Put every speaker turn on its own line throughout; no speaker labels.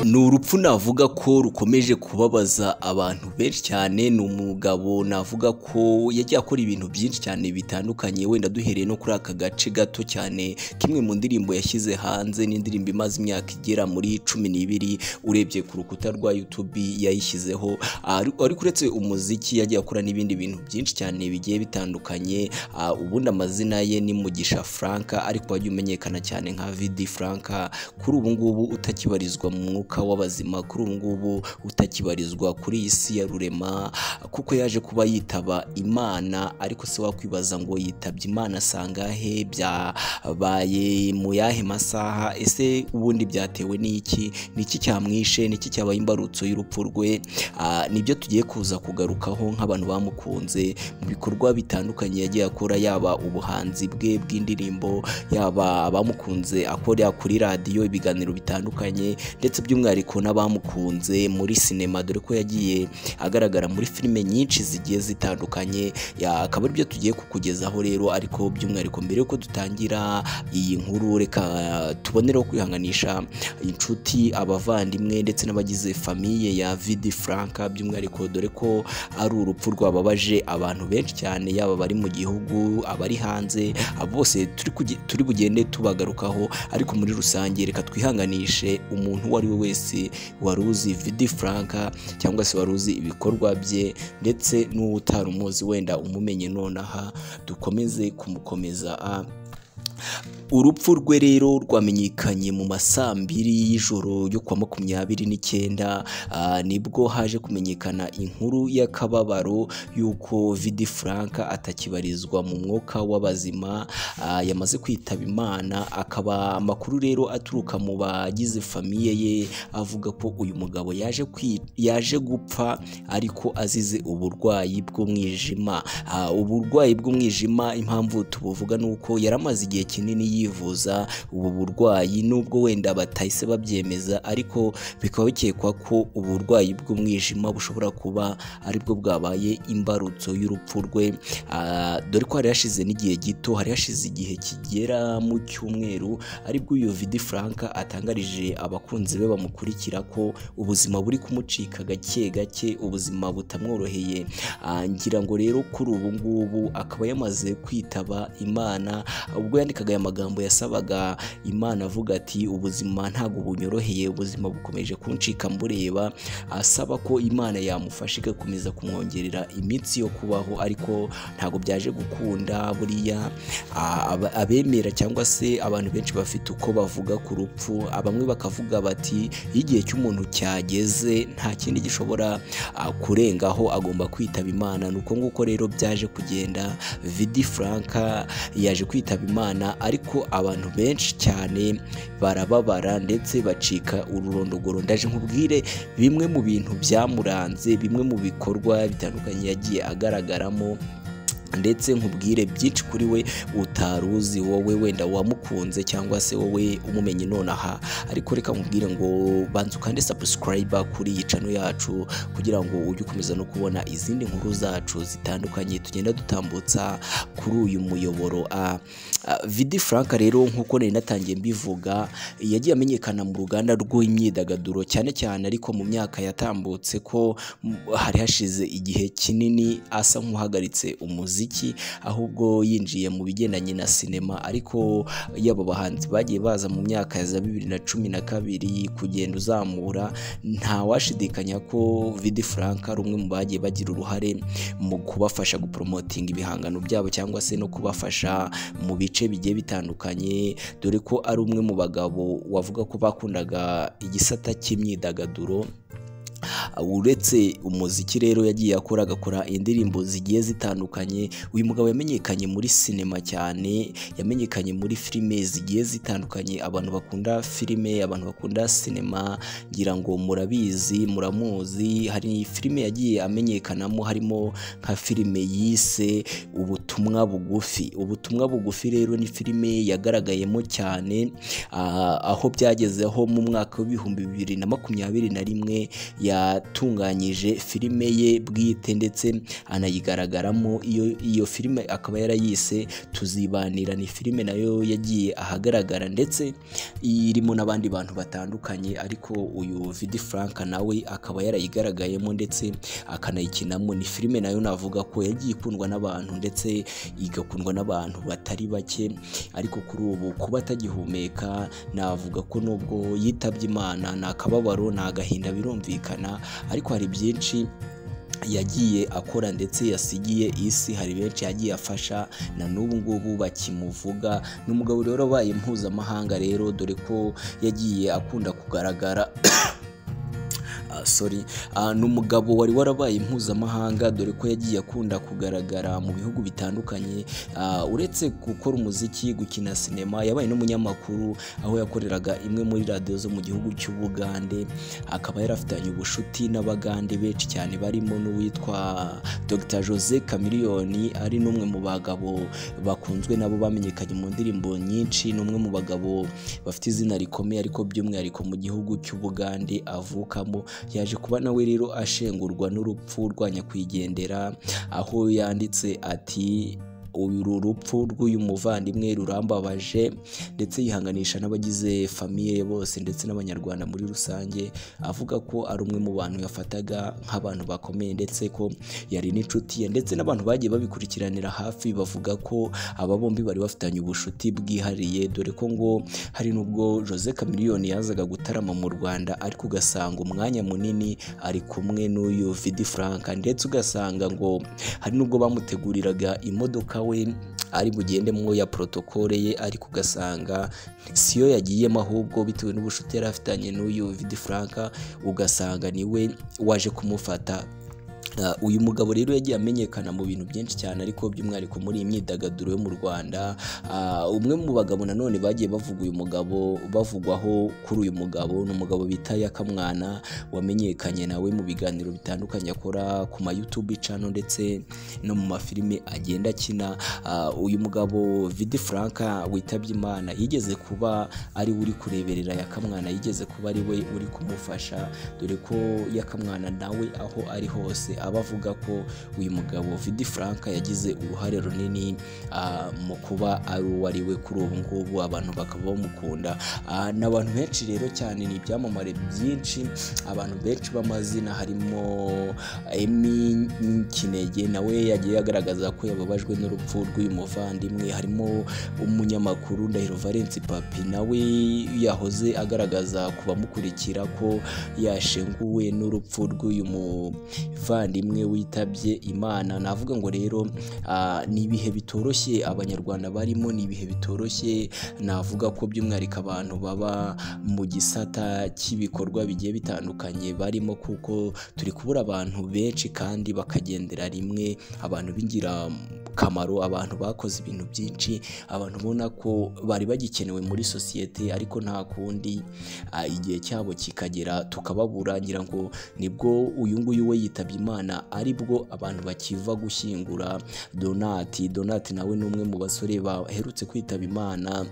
ni urupfu navuga ko rukomeje kubabaza abantu benshi cyane ni umugabo navuga ko yagiye akora ibintu byinshi cyane bitandukanye wenda duhereye no kuri aka gace gato cyane kimwe mu ndirimbo yashyize hanze n'indirimbo imaze imyaka igera muri cumi n'ibiri urebye ku rukuta rwa YouTube yayishyizeho ariko uretse umuziki yagiye akora n'ibindi bintu byinshi cyane bigiye bitandukanye ubundi amazina ye ni Mugisha Frank ariko wagiye umenyekana cyane nka Vidi Frank kuri ubu ngubu utakibarizwa mu mwuka w'abazima kuri ubu ngubu utakibarizwa kuri iyi si ya rurema kuko yaje kuba yitaba imana ariko se wakwibaza ngo yitabye imana sangahe byabaye mu yahe masaha ese ubundi byatewe n'iki niki cyamwishe niki cyabaye imbarutso y'urupfu rwe nibyo tugiye kuza kugarukaho nk'abantu bamukunze mu bikorwa bitandukanye yagiye akora yaba ubuhanzi bwe bw'indirimbo yaba abamukunze akora kuri radiyo ibiganiro bitandukanye ndetse by'umwihariko n'abamukunze muri sinema dore ko yagiye agaragara muri filime nyinshi zigiye zitandukanye akaba aribyo tugiye kukugezaho rero ariko by'umwihariko mbere yuko dutangira iyi nkuru reka tubonereho kwihanganisha inshuti abavandimwe ndetse n'abagize famiye ya vidi franka by'umwihariko dore ko ari urupfu rwababaje abantu benshi cyane yaba abari mu gihugu abari hanze bose turi bugende tubagarukaho ariko muri rusange reka twihanganishe umuntu uwo ari we wese wari uzi vidi franka cyangwa se wari uzi ibikorwa bye ndetse n'uwo utari umuzi wenda umumenye nonaha dukomeze kumukomeza urupfu rwe rero rwamenyekanye mu masambiri y'ijoro yo kwa makumyabiri n'icyenda nibwo haje kumenyekana inkuru y'akababaro y'uko vidi frank atakibarizwa mu mwuka w'abazima yamaze kwitaba imana akaba amakuru rero aturuka mu bagize famiye ye avuga ko uyu mugabo yaje yaje gupfa ariko azize uburwayi bw'umwijima uburwayi bw'umwijima impamvu tubuvuga ni uko yari amaze igihe kinini yivuza ubu burwayi nubwo wenda batahise babyemeza ariko bikaba bikekwa ko uburwayi bw'umwijima bushobora kuba aribwo bwabaye imbarutso y'urupfu rwe dore ko hari hashize n'igihe gito hari hashize igihe kigera mu cyumweru aribwo uyu vidi frank atangarije abakunzi be bamukurikira ko ubuzima buri kumucika gake gake ubuzima butamworoheye ngira ngo rero kuri ubu ngubu akaba yamaze kwitaba imana ubwo yandikaga aya magambo yasabaga imana avuga ati ubuzima ntabwo bunyoroheye ubuzima bukomeje kuncika mbureba asaba ko imana yamufasha igakomeza kumwongerera iminsi yo kubaho ariko ntabwo byaje gukunda buriya abemera cyangwa se abantu benshi bafite uko bavuga ku rupfu bamwe bakavuga bati iyo igihe cy'umuntu cyageze nta kindi gishobora kurengaho agomba kwitaba imana ni uko nguko rero byaje kugenda vidi franka yaje kwitaba imana ariko abantu benshi cyane barababara ndetse bacika ururondogoro ndaje nkubwire bimwe mu bintu byamuranze bimwe mu bikorwa bitandukanye yagiye agaragaramo ndetse nkubwire byinshi kuri we utaruzi wowe wenda wamukunze cyangwa se wowe umumenye nonaha ariko reka nkubwire ngo banza ukande sabusikarayiba kuri iyi cano yacu kugira ngo ujye ukomeza no kubona izindi nkuru zacu zitandukanye tugenda dutambutsa kuri uyu muyoboro vidi frank rero nk'uko nari natangiye mbivuga yagiye amenyekana mu ruganda rw'imyidagaduro cyane cyane ariko mu myaka yatambutse ko hari hashize igihe kinini asa nk'uhagaritse umuzi ahubwo yinjiye mu bigendanye na sinema ariko yaba abahanzi bagiye baza mu myaka ya bibiri na cumi na kabiri kugenda uzamura ntawashidikanya ko vidi frank ari umwe mu bagiye bagira uruhare mu kubafasha guporomotinga ibihangano byabo cyangwa se no kubafasha mu bice bigiye bitandukanye dore ko ari umwe mu bagabo wavuga ko bakundaga igisata cy'imyidagaduro uretse umuziki rero yagiye akora agakora indirimbo zigiye zitandukanye uyu mugabo yamenyekanye muri sinema cyane yamenyekanye muri filime zigiye zitandukanye abantu bakunda filime abantu bakunda sinema ngira ngo murabizi muramuzi hari filime yagiye amenyekanamo harimo nka filime yise ubutumwa bugufi ubutumwa bugufi rero ni filime yagaragayemo cyane aho byagezeho mu mwaka w'ibihumbi bibiri na makumyabiri na rimwe ya yatunganyije filime ye bwite ndetse anayigaragaramo iyo iyo filime akaba yarayise tuzibanira ni filime nayo yagiye ahagaragara ndetse irimo n'abandi bantu batandukanye ariko uyu vidi frank nawe akaba yarayigaragayemo ndetse akanayikinamo ni filime nayo navuga ko yagiye ikundwa n'abantu ndetse igakundwa n'abantu batari bake ariko kuri ubu kuba atagihumeka navuga ko nubwo yitabye imana ni akababaro ni agahinda birumvikana ariko hari byinshi yagiye akora ndetse yasigiye isi hari benshi yagiye afasha na n'ubu ngubu bakimuvuga ni umugabo rero abaye mpuzamahanga rero dore ko yagiye akunda kugaragara Ah, sorry Ah, ni umugabo wari warabaye mpuzamahanga dore ko yagiye akunda kugaragara mu bihugu bitandukanye Ah, uretse gukora umuziki gukina sinema yabaye n'umunyamakuru aho yakoreraga imwe muri radiyo zo mu gihugu cy'ubugande akaba yarafitanye ubucuti n'abagande benshi cyane barimo n'uwitwa Dr Jose Chameleone ari n'umwe mu bagabo bakunzwe nabo bamenyekanye mu ndirimbo nyinshi ni umwe mu bagabo bafite izina rikomeye ariko by'umwihariko mu gihugu cy'ubugande avukamo yaje kuba nawe rero ashengurwa n'urupfu rwa nyakwigendera aho yanditse ati uru rupfu rw'uyu muvandimwe rurambabaje ndetse yihanganisha n'abagize famiye bose ndetse n'abanyarwanda muri rusange avuga ko ari umwe mu bantu yafataga nk'abantu bakomeye ndetse ko yari n'inshuti ye ndetse n'abantu bagiye babikurikiranira hafi bavuga ko aba bombi bari bafitanye ubucuti bwihariye dore ko ngo hari n'ubwo Jose Chameleone yazaga gutarama mu Rwanda ariko ugasanga umwanya munini ari kumwe n'uyu Vidi Frank ndetse ugasanga ngo hari n'ubwo bamuteguriraga imodoka we ari bugendemo ya protokole ye ariko ugasanga siyo yagiyemo ahubwo bitewe n'ubucuti yari afitanye n'uyu Vidi Frank ugasanga niwe waje kumufata Uh, uyu mugabo rero yagiye amenyekana mu bintu byinshi cyane ariko by'umwihariko muri iyi myidagaduro yo mu Rwanda Uh, umwe mu bagabo nanone bagiye bavuga uyu mugabo bavugwaho kuri uyu mugabo ni umugabo bita Yakamwana wamenyekanye nawe mu biganiro bitandukanye akora ku ma YouTube channel ndetse no mu mafilime agenda akina Uh, uyu mugabo Vidi Frank witabye Imana yigeze kuba ari we uri kureberera Yakamwana yigeze kuba ari we uri kumufasha dore ko Yakamwana nawe aho ari hose aba avuga ko uyu mugabo Vidi Frank yagize uruhare runini ah, mu kuba ari uwo ari we kuri ubu ngubu abantu bakaba bamukunda Ah, ni abantu benshi rero cyane ni ibyamamare byinshi abantu benshi b'amazina harimo Emmy Kinege nawe yagiye agaragaza ko yababajwe n'urupfu rw'uyu muvandimwe harimo umunyamakuru Ndahiro Valence Papi nawe yahoze agaragaza ku bamukurikira ko yashenguwe n'urupfu rw'uyu muvandimwe witabye Imana navuga ngo rero ah, ni ibihe bitoroshye abanyarwanda barimo ni ibihe bitoroshye navuga ko by'umwihariko abantu baba mu gisata cy'ibikorwa bigiye bitandukanye barimo kuko turi kubura abantu benshi kandi bakagendera rimwe abantu b'ingirakamaro abantu bakoze ibintu byinshi abantu ubona ko bari bagikenewe muri sosiyete ariko nta kundi ah, igihe cyabo kikagera tukababura ngira ngo nibwo uyu nguyu we yitabye imana aribwo abantu bakiva gushyingura donati donati nawe ni umwe mu basore baherutse kwitaba imana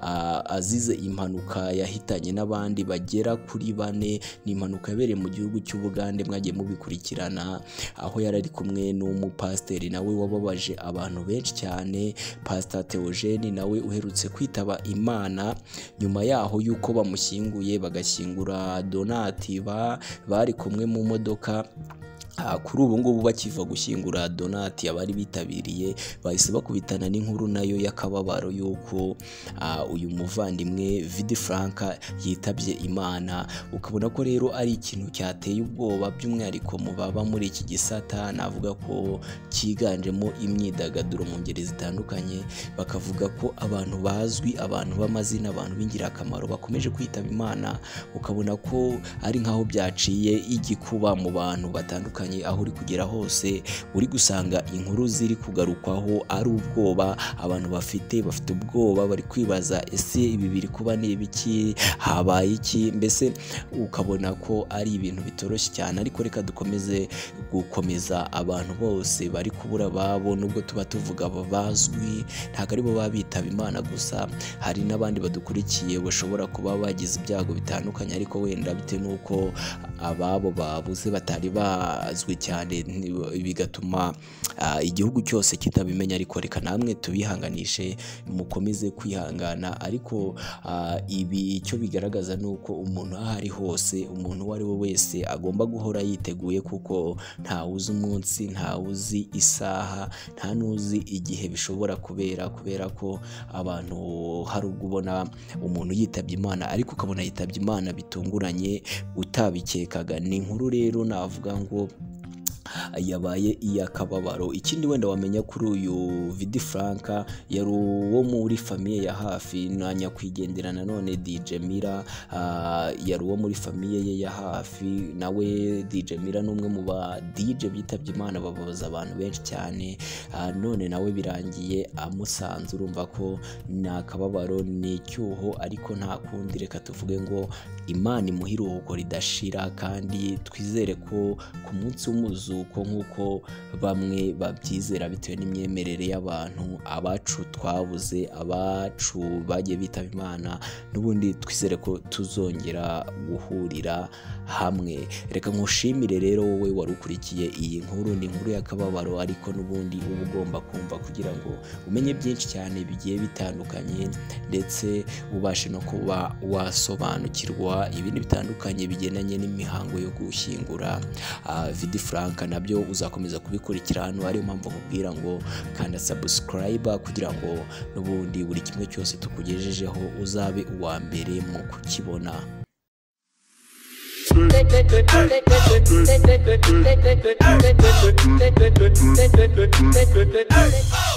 ah, azize impanuka yahitanye n'abandi bagera kuri bane ni impanuka yabereye mu gihugu cy'ubugande mwagiye mubikurikirana aho yari ari kumwe n'umupasiteri nawe wababaje abantu benshi cyane pasita teogene nawe uherutse kwitaba imana nyuma yaho y'uko bamushyinguye bagashyingura donati ba- bari kumwe mu modoka Ah, kuri ubu ngubu bakiva gushyingura donati abari bitabiriye bahise bakubitana n'inkuru nayo y'akababaro y'uko ah, uyu muvandimwe vidi frank yitabye imana ukabona ko rero ari ikintu cyateye ubwoba by'umwihariko mu baba muri iki gisata navuga ko cyiganjemo imyidagaduro mu ngeri zitandukanye bakavuga ko abantu bazwi abantu b'amazina abantu b'ingirakamaro bakomeje kwitaba imana ukabona ko ari nk'aho byaciye igikuba mu bantu batandukanye bitandukanye aho uri kugera hose uri gusanga inkuru ziri kugarukwaho ari ubwoba abantu bafite bafite ubwoba bari kwibaza ese ibi biri kuba ni ibiki habaye iki mbese ukabona ko ari ibintu bitoroshye cyane ariko reka dukomeze gukomeza abantu bose bari kubura ababo nubwo tuba tuvuga aba bazwi ntabwo ari bo baba bitaba imana gusa hari n'abandi badukurikiye bashobora kuba bagize ibyago bitandukanye ariko wenda bitewe n'uko ababo babuze batari bazwi cyane ni- bigatuma ah, igihugu cyose kitabimenya ariko reka namwe tubihanganishe mukomeze kwihangana ariko ah, ibi icyo bigaragaza ni uko umuntu aho ari hose umuntu uwo ari we wese agomba guhora yiteguye kuko ntawuzi umunsi ntawuzi isaha nta n'uzi igihe bishobora kubera kubera ko abantu hari ubwo ubona umuntu yitabye imana ariko ukabona yitabye imana bitunguranye utabikekaga ni inkuru rero navuga ngo yabaye iy'akababaro ikindi wenda wamenya kuri uyu vidi franka yari uwo muri famiye ya hafi na nyakwigendera nanone dj mira ah, yari uwo muri famiye ye ya hafi nawe dj mira ni umwe mu ba dj bitabye imana babaza abantu benshi cyane Ah, none nawe birangiye amusanze urumva ko ni akababaro ni icyuho ariko nta kundi reka tuvuge ngo imana imuha iruhuko ridashira kandi twizere ko ku munsi w'umuzuko nk'uko bamwe babyizera bitewe n'imyemerere y'abantu abacu twabuze abacu bagiye bitaba imana n'ubundi twizere ko tuzongera guhurira hamwe reka nkushimire rero wowe wari ukurikiye iyi nkuru ni inkuru y'akababaro ariko n'ubundi uba ugomba kumva kugira ngo umenye byinshi cyane bigiye bitandukanye ndetse ubashe no kuba wasobanukirwa ibintu bitandukanye bigendanye n'imihango yo gushyingura Ah, vidi furanka nabyo uzakomeza kubikurikira hano ariyo mpamvu nkubwira ngo kanda sabusikarayiba kugira ngo n'ubundi buri kimwe cyose tukugejejeho uzabe uwa mbere mu kukibona
Hey!